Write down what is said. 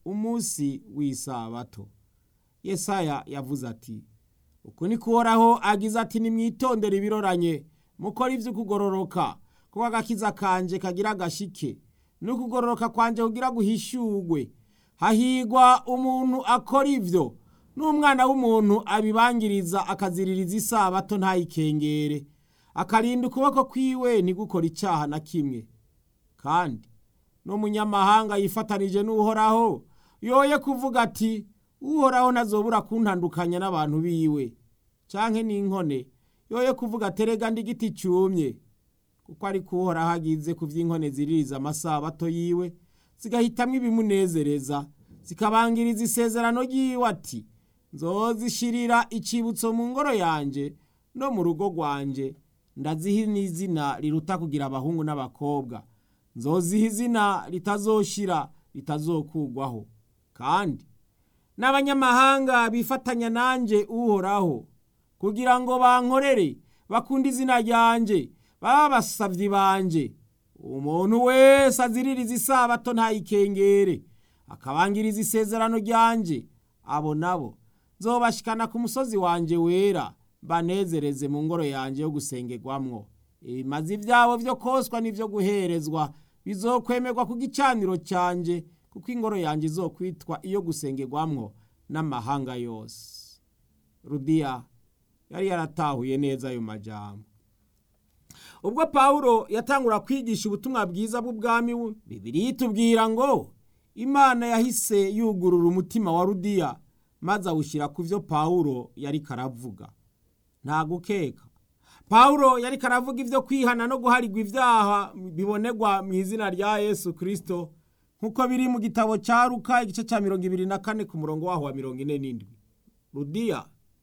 umunsi w'isabato yesaya yavuze ati uku ni kuhoraho agize ati nimwitondere ibiroranye mukore ivy'ukugororoka kuko agakiza kanje kagira agashike n'ukugororoka kwanje kugira guhishurwe hahigwa umuntu akora ivyo n'umwana w'umuntu abibangiriza akaziririza isabato ntayikengere akarinda ukuboko kwiwe ntigukora icaha na kimwe kandi n'umunyamahanga yifatanije n'uhoraho yoye kuvuga ati uhoraho ntazobura kuntandukanya n'abantu biwe canke n'inkone yoye kuvuga terega ndi igiti cyumye kuko ariko uhoraho agize ku vy'inkone ziririza amasabato yiwe zigahitamwo ibimunezereza zikabangiriza isezerano ryiwe ati nzozishirira icibutso mu ngoro yanje no mu rugo rwanje ndaziha n'izina riruta kugira abahungu n'abakobwa nzoziha izina ritazoshira ritazokugwaho kandi n'abanyamahanga bifatanya nanje uhoraho kugira ngo bankorere bakunde izina ryanje baba abasavyi banje umuntu wese aziririza isabato ntayikengere akabangiriza isezerano ryanje abo nabo nzobashikana ku musozi wanje wera banezereze mu ngoro yanje yo gusengerwamwo ibimazi vyabo vyo koswa n'ivyo guherezwa bizokwemerwa ku gicaniro canje kuko ingoro yanje izokwitwa iyo gusengerwamwo n'amahanga yose rudiya yari yaratahuye neza ayo majambo ubwo pawulo yatangura kwigisha ubutumwa bwiza bw'ubwami bibiri itubwira ngo imana yahise yugurura umutima wa rudiya maze awushyira ku byo pawulo yari karavuga nta gukeka pawulo yari karavuga ibyo kwihana no guharigwa ibyaha bibonerwa mu izina rya yesu kirisito nk'uko biri mu gitabo cya ruka igice cya mirongo ibiri na kane ku murongo waho wa mirongo ine n'indwi rudiya